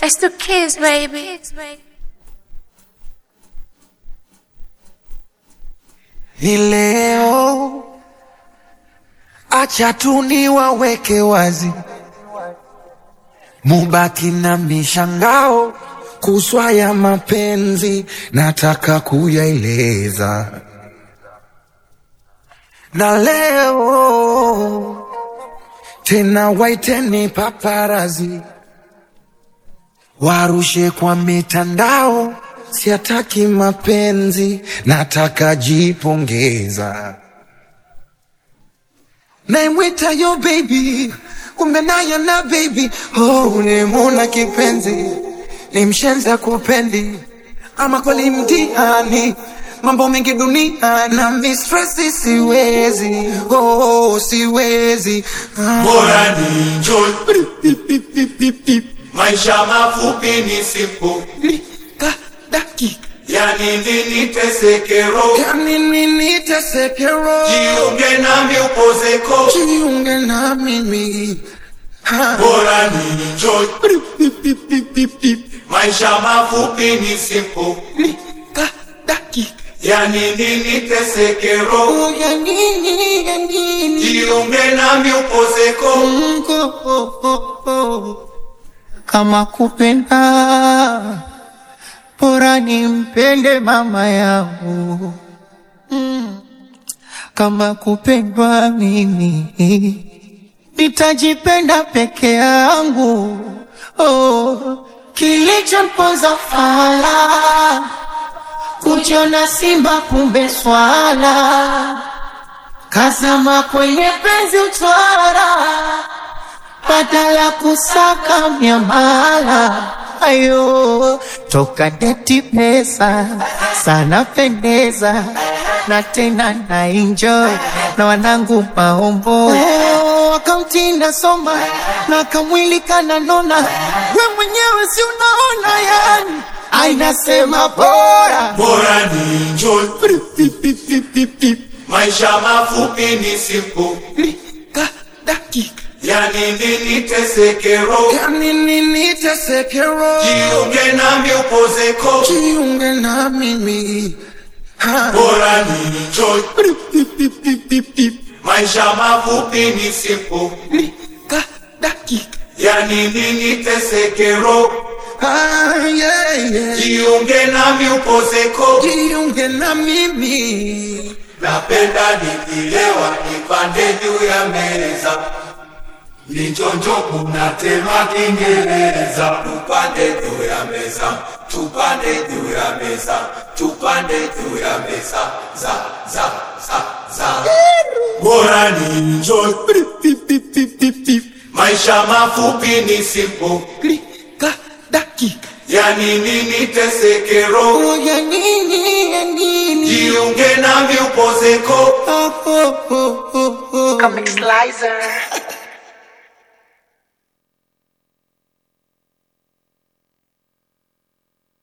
It's the kids, baby. Ni leo, acha tu niwaweke wazi, mubaki na mishangao kuswa ya mapenzi, nataka kuyaeleza na leo tena, waiteni paparazi warushe kwa mitandao, siataki mapenzi, nataka jipongeza. Naimwita yo baby, kumbe nayo na baby, oh, ulimuna kipenzi, ni mshenza kupendi, ama kweli mtihani, mambo mengi dunia na mistresi, siwezi, oh, siwezi ah. Bora ni enjoy maisha mafupi ni sipo, Lika dakika yani nini tesekero, yani nini tesekero, jiunge nami upozeko. jiunge na mimi Ha. Bora ni enjoy maisha mafupi ni sipo, Lika dakika yani nini tesekero, Oh, ya nini, ya nini jiunge nami upozeko. Mungu, oh, oh, oh. Kama kupenda bora nimpende mama yangu mm. Kama kupendwa mimi nitajipenda peke yangu oh. Kilichomponza fala kujiona simba kumbe swala kazama kwenye penzi utwara badala kusaka miamala ayo toka deti pesa sana pendeza na tena na enjoy na wanangu maombo oh, akaunti nasoma na kamwili kananona we mwenyewe si unaona yani ainasema bora Bora ni enjoy maisha mafupi ni sipo, lika dakika yani nini tesekero, yani nini tesekero jiunge nami upozeko. jiunge na mimi ha. Bora ni enjoy maisha mafupi ni sipo, lika dakika yani nini tesekero, ah, yeah, yeah. jiunge nami upozeko. jiunge na mimi Napenda nikilewa nipande juu ya meza, nichonjo kunatema Kiingereza. Tupande juu ya meza, tupande juu ya meza, tupande juu ya meza, za za za za. Bora ni enjoy maisha mafupi ni simple, lika dakika yani nini tesekero, oh, ya nini ya nini jiunge nami upozeko. oh, oh, oh, oh, oh. Comic Slicer.